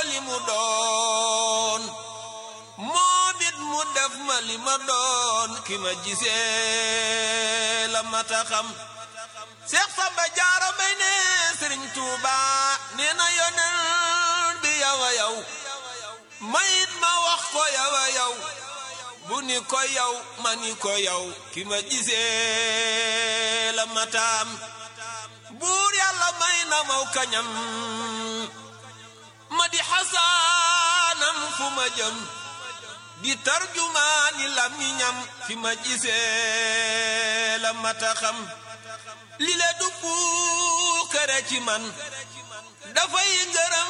li mu doon moom it mu def ma li ma doon ki ma gisee la mata xam Seex Samba Jaara Mbay ne Sëriñ Tuuba nee na yonent bi yow a yow mayit ma wax ko yow a yow bu ni ko yow ma ni ko yow ki ma gisee la mataam buur yàlla may na maw kañam ma di xasaanam fu ma jëm di tarjumaani lamiñam fi ma gisee la mata xam li le du puukare ci man dafay ngërëm